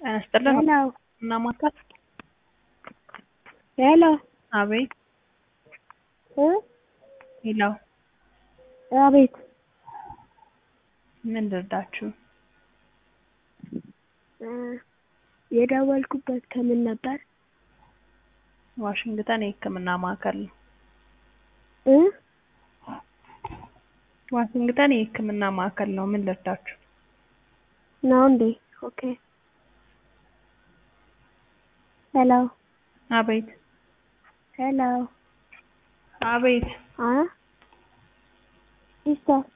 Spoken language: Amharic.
ጤና ይስጥልን ሄሎ እና ማርካት ሄሎ አቤት እ ሄሎ አቤት ምን ልርዳችሁ? እ የደወልኩበት ከምን ነበር? ዋሽንግተን የህክምና ማዕከል ነው። እ ዋሽንግተን የህክምና ማዕከል ነው። ምን ልርዳችሁ? ነው እንዴ? ኦኬ ሄሎ አቤት ሄሎ አቤት አ ሲስተር